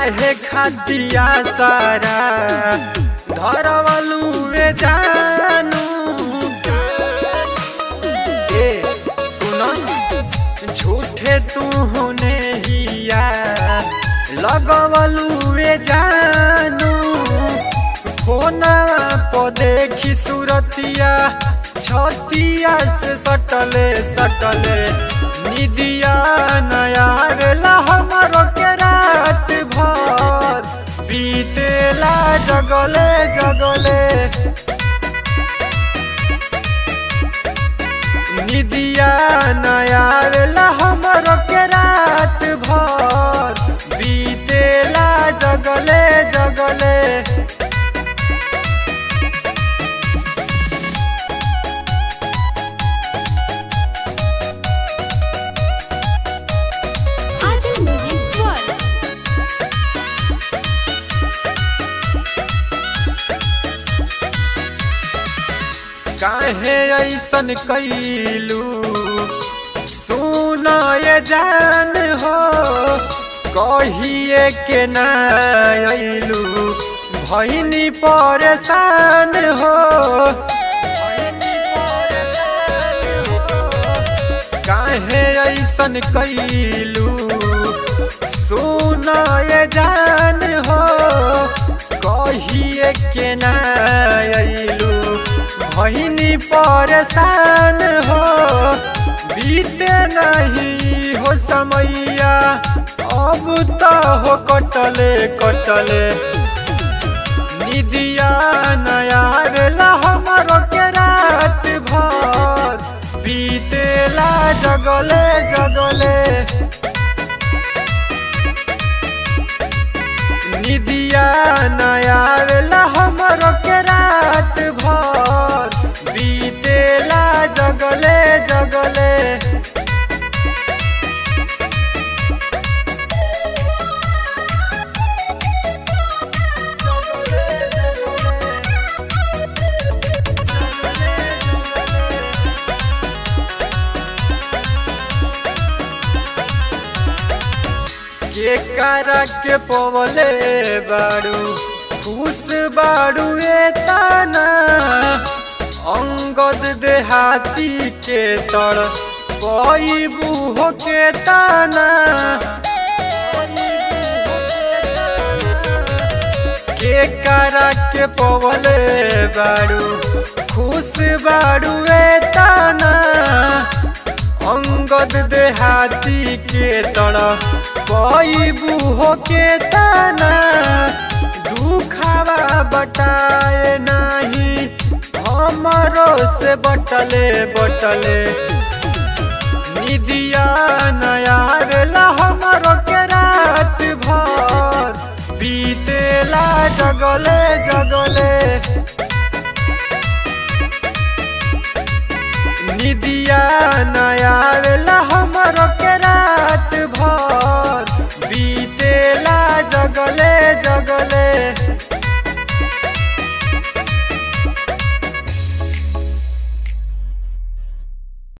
काहे खातिया सारा धरवलुए जानू ए सुनो झूठे तू होने हिया लगवलुए जानू फोनवा पर देखी सूरतिया छतिया से सटले सटले निदिया नया वेला हमरो के रात भर बीतेला जगले जगले निदिया नया वेला हमरो के रात भर बीतेला जगले जगले Ajam Music World. काहे ऐसन कैलू सुन ये जान हो कहिए के ना अइलू भैनी परेशान हो काहे ऐसन कैलू सुन ये जान हो कहिए के ना अइलू भैनी परेशान हो बीते नहीं हो समैया अब तो हो कटले कटले निदिया नया वेला हमारो के रात भर बीतेला जगले जगले निदिया नया वेला हमारो के रात भर बीतेला जगले जगले के करा के पवले बाड़ू खुश बाड़ू ए ताना अंगद देहाती के तड़ पैबू हो के ताना के करा के पवले बाड़ू खुश बाड़ू ए ताना अंगद देहाती के तरह पैबू हो के ताना दुखावा बटाए नाही हमरो से बटले बटले निदिया नया वेला हमरो के रात भर बीतेला जगले जगले निदिया नया वेला हमरो के रात भर बीतेला जगले जगले